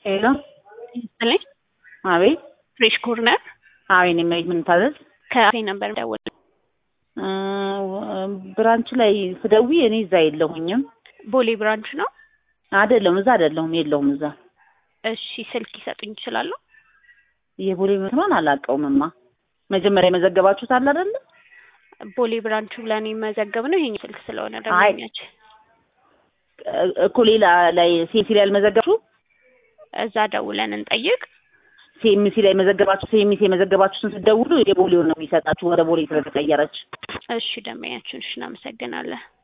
ሄሎ ይስጥልኝ። አቤት ፍሬሽ ኮርነር አቤት እኔ ምን ታዘዝ? ከአፌ ነበር ደወል እ ብራንች ላይ ስደውይ እኔ እዛ የለሁኝም። ቦሌ ብራንች ነው። አይደለም እዛ አይደለሁም፣ የለሁም እዛ። እሺ ስልክ ይሰጡኝ ይችላሉ? የቦሌ መስሏን አላውቀውምማ። መጀመሪያ የመዘገባችሁት አለ አይደለ? ቦሌ ብራንቹ ብለን የመዘገብ ነው። ይሄኛው ስልክ ስለሆነ አይ። ደንበኛች እኮ ሌላ ላይ ሴምሲ ላይ ያልመዘገባችሁ እዛ ደውለን እንጠይቅ። ሴምሲ ላይ መዘገባችሁ ሴምሲ የመዘገባችሁትን ስትደውሉ የቦሌውን ነው የሚሰጣችሁ ወደ ቦሌ ስለተቀየረች። እሺ ደንበኛችን፣ እሺ እናመሰግናለን።